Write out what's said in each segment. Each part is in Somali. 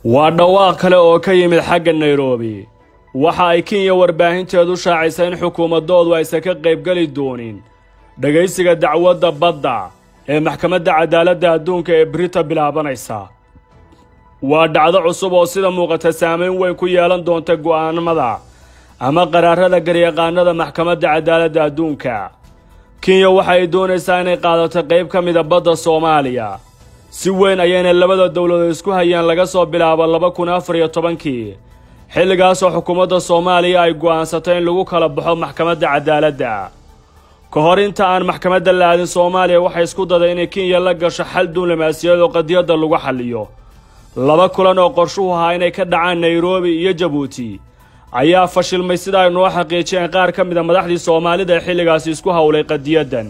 waa dhawaaq kale oo ka yimid xagga nairobi waxa ay kenya warbaahinteedu shaacaysa in xukuumadoodu aysan ka qaybgeli doonin dhegaysiga dacwadda badda ee maxkamadda cadaaladda adduunka ee brita bilaabanaysa waa dhacdo cusub oo sida muuqata saamayn weyn ku yeelan doonta go'aanamada ama qaraarada garyaqaanada maxkamadda cadaaladda adduunka kenya waxa ay doonaysaa inay qaadato qayb ka mida badda soomaaliya si weyn ayayna labada dowladood isku hayaan laga soo bilaabo laba kun afar iyo tobankii xilligaasoo xukuumadda soomaaliya ay go'aansatay in lagu kala baxo maxkamadda cadaaladda ka hor inta aan maxkamadda la aadin soomaaliya waxay isku daday inay kenya la gasho xal duulimaasiyaed oo qadiyadda lagu xalliyo laba kulan oo qorshuhu ahaa inay ka dhacaan nairobi iyo jabuuti ayaa fashilmay sida ay noo xaqiijiyeen qaar ka mida madaxdii soomaalida ee xilligaasi isku howlay qadiyaddan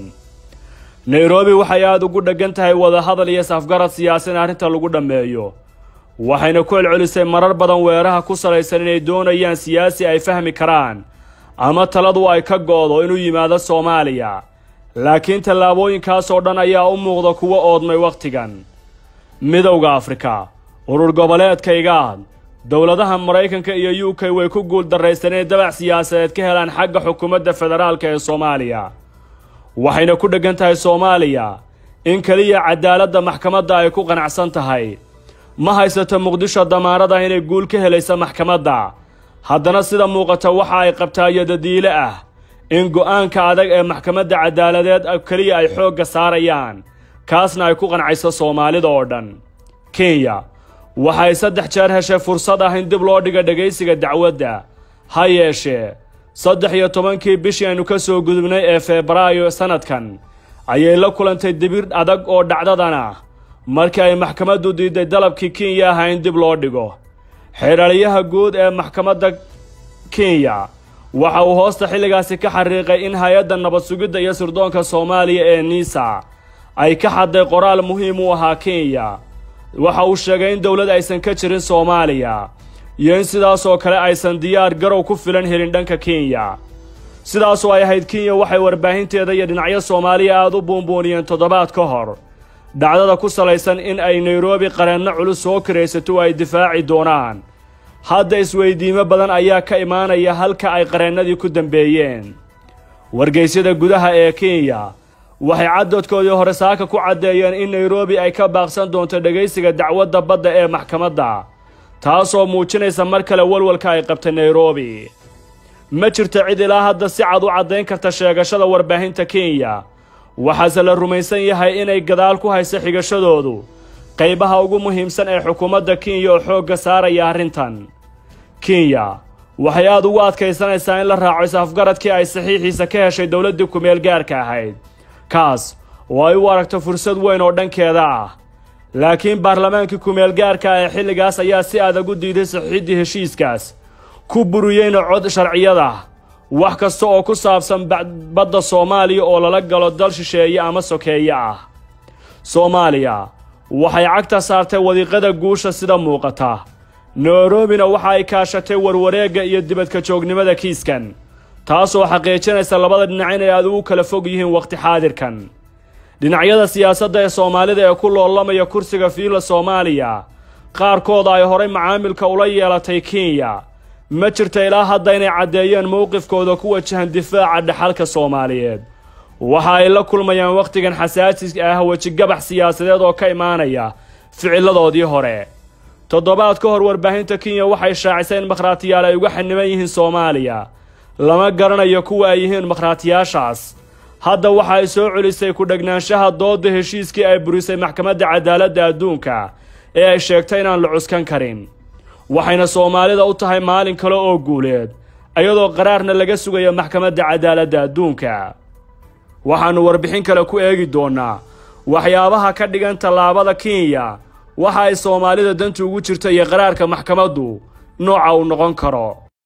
nairobi waxay aada ugu dheggan tahay wadahadal iyo safgarad siyaasi in arrinta lagu dhammeeyo waxayna ku celcelisay marar badan weeraha ku salaysan inay doonayaan siyaasi ay fahmi karaan ama taladu ay ka go'do inuu yimaado soomaaliya laakiin tallaabooyinkaasoo dhan ayaa u muuqda kuwo oodmay wakhtigan midowda afrika urur goboleedka igaad dowladaha maraykanka iyo u k way ku guul darraysteen inay dabac siyaasadeed ka helaan xagga xukuumadda federaalka ee soomaaliya waxayna ku dheggan tahay soomaaliya in keliya cadaaladda maxkamadda ay ku qanacsan tahay ma haysato muqdisho damaanad ah inay guul ka helaysa maxkamadda haddana sida muuqata waxa ay qabtaa yadadiile ah in go'aanka adag ee maxkamadda cadaaladeed keliya ay xoogga saarayaan kaasna ay ku qancayso soomaalida oo dhan kenya waxay saddex jeer heshay fursad ah in dib loo dhiga dhegaysiga dacwadda ha yeeshee saddex iyo tobankii bishii aynu ka soo gudubnay ee febraayo sannadkan ayay la kulantay dibir adag oo dhacdadan ah markii ay maxkamaddu diiday dalabkii kenya ahaa in dib loo dhigo xeeraliyaha guud ee maxkamadda kenya waxa uu hoosta xilligaasi ka xariiqay in hay-adda nabad sugidda iyo sirdoonka soomaaliya ee niisa ay ka xadday qoraal muhiim u ahaa kenya waxa uu sheegay in dowlad aysan ka jirin soomaaliya iyo in sidaasoo kale aysan diyaar garow ku filan helin dhanka kenya sidaasoo ay ahayd kenya waxay warbaahinteeda iyo dhinacyo soomaaliya aada u buunbuuniyeen toddobaad ka hor dhacdada ku salaysan in ay nairobi qareenno culus soo karaysato ay difaaci doonaan hadda isweydiimo badan ayaa ka imaanaya halka ay qareennadii ku dambeeyeen wargaysyada gudaha ee kenya waxay caddoodkoodii hore saaka ku caddeeyeen in nairobi ay ka baaqsan doonto dhegaysiga dacwadda badda ee maxkamadda taasoo muujinaysa mar kale walwalka ay qabtay nairobi ma jirto cid ilaa hadda si cad u caddayn karta sheegashada warbaahinta kenya waxaase la rumaysan yahay inay gadaal ku hayso xigashadoodu qaybaha ugu muhiimsan ee xukuumadda kenya oo xoogga saaraya arrintan kenya waxay aada ugu adkaysanaysaa in la raaco is-afgaradkii ay saxiixiisa ka heshay dowladdii kumeel gaarka ahayd kaas oo ay u aragto fursad weyn oo dhankeeda ah laakiin baarlamaankii kumeel gaarka ah ee xilligaas ayaa si adag u diiday saxiiddii heshiiskaas ku buriyeyna cod sharciyada wax kasta oo ku saabsan badda soomaaliya oo lala galo dal shisheeye ama sokeeye ah soomaaliya waxay cagta saartay wadiiqada guusha sida muuqata nairobina waxa ay kaashatay warwareegga iyo dibadka joognimada kiiskan taasoo xaqiijinaysa labada dhinac inay aad ugu kala fog yihiin wakhti xaadirkan dhinacyada siyaasadda ee soomaalida ee ku loolamaya kursiga fiila soomaaliya qaarkooda ay horay macaamilka ula yeelatay kenya ma jirta ilaa hadda inay caddeeyeen mowqifkooda ku wajahan difaaca dhaxalka soomaaliyeed waxa ay la kulmayaan wakhtigan xasaasiga ah wejigabax siyaasadeed oo ka imaanaya ficilladoodii hore toddobaad ka hor warbaahinta kenya waxay shaacisay in makhraatiyaal ay uga xaniban yihiin soomaaliya lama garanayo kuwa ay yihiin makhraatiyaashaas hadda waxa ay soo celisay ku-dhegnaanshaha doodda heshiiskii ay burisay maxkamadda cadaaladda adduunka ee ay sheegtay inaan la cuskan karin waxayna soomaalida u tahay maalin kale oo guuleed iyadoo qaraarna laga sugayo maxkamadda cadaaladda adduunka waxaannu warbixin kale ku eegi doonnaa waxyaabaha ka dhigan tallaabada kenya waxa ay soomaalida danta ugu jirta iyo qaraarka maxkamaddu nooca uu noqon karo